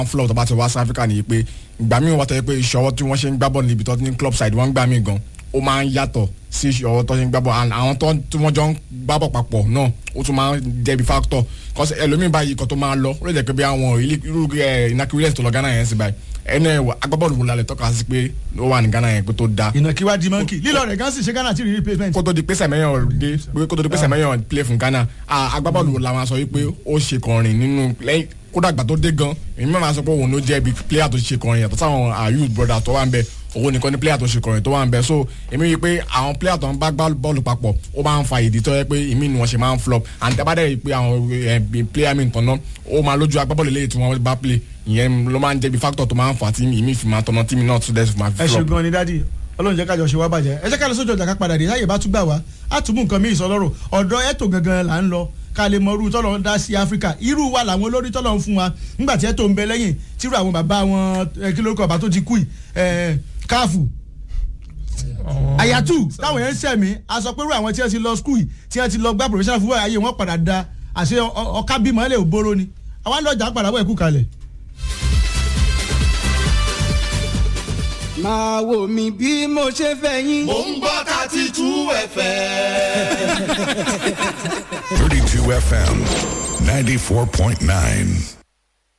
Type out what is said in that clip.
flop tó bá ti wá sí Africa nìyí pé ìgbà míì wọ́n tẹ́ pé ìṣọwọ́ tí wọ́n ṣe ń gbá bọ́ọ̀lù níbi tó ní club side wọ́n ń gbà mí gan ó máa ń yàtọ̀ sí ìṣọwọ́ tó ṣe ń gbá bọ́ọ̀lù and àwọn tó tí wọ́n jọ ń gbá bọ̀ papọ̀ náà ó tún máa ń jẹ̀bi factor cause ẹlòmíì báyìí kan tó máa lọ ó lè jẹ́ pé bí àwọn irú Inaki Williams tó lọ Ghana yẹn sí báyìí ẹnu ẹ̀ agbábọ́ọ̀lù wo lálẹ́ tọ́ka sí pé ó wà ní Ghana yẹn pé tó da ìnàkí wá di mọ́ǹkì lílọ rẹ̀ gan sì ṣe Ghana tí rí replacement. kó tó di pé sẹ̀mẹ́yàn dé pé kó tó di pé sẹ̀mẹ́yàn play fún Ghana ah, agbábọ́ọ̀lù la máa sọ wípé ó ṣe kọrin nínú lẹ́yìn kódà àgbà tó dé gan èmi máa sọ pé òun ló jẹ́ ibi player tó ṣe kọrin yàtọ̀ sáwọn ayú brother tó wà ń bẹ òun nìkan ni player tó ṣe kọrin tó wà ń bẹ so èmi rí i pé àwọn player tó ń bá gbá bọ́ọ̀lù papọ̀ ó máa ń fa ìdí tó yẹ pé ìmí ni wọ́n ṣe máa ń flop and tẹ́ bá dẹ̀ rí i pé àwọn eh, player mi tọ̀nà ó máa lójú agbábọ́ọ̀lù lẹ́yìn tí wọ́n bá play ìyẹn ló máa ń jẹ́ bí factor tó máa ń fà tí ìmí fi máa tọ̀nà tí mi náà tún dẹ̀ fi máa ẹ fi ṣe flop. gan ni dádì ọlọ́run jẹ́ kájọ ṣe wá bàjẹ́ ẹ jẹ́ ká lọ sójú ọjà ká padà dé láyè bá tún gbà wá á tún mú nǹkan míì sọ lọ́rọ̀ ọ̀dọ̀ ẹ̀tò gangan là ń lọ ká lè mọ irú tọ́lọ̀ ń dá sí áfíríkà irú wa làwọn olórí tọ́lọ̀ ń fún wa nígbà tí ẹ̀tò ń bẹ lẹ́yìn tírú àwọn bàbá wọn ẹ, kí lórúkọ bàbá tó ti kú yìí ẹ, káàfù àyàtú táwọn yẹn ń sẹ̀mí a sọ pé irú àwọn tí wọ́n ti lọ skul yìí tí wọ́n ti lọ gbá professional football ayé wọn padà da àṣẹ ọ- ọ- ọ̀ká bímọ ẹlẹ́ òbóró ni àwọn àlọ́jà padà bọ̀ ẹ̀kú kalẹ̀. máa wò mí bí mo ṣe fẹ́ yín. mò ń gbọ́ thirty two fm. 32 FM 94.9.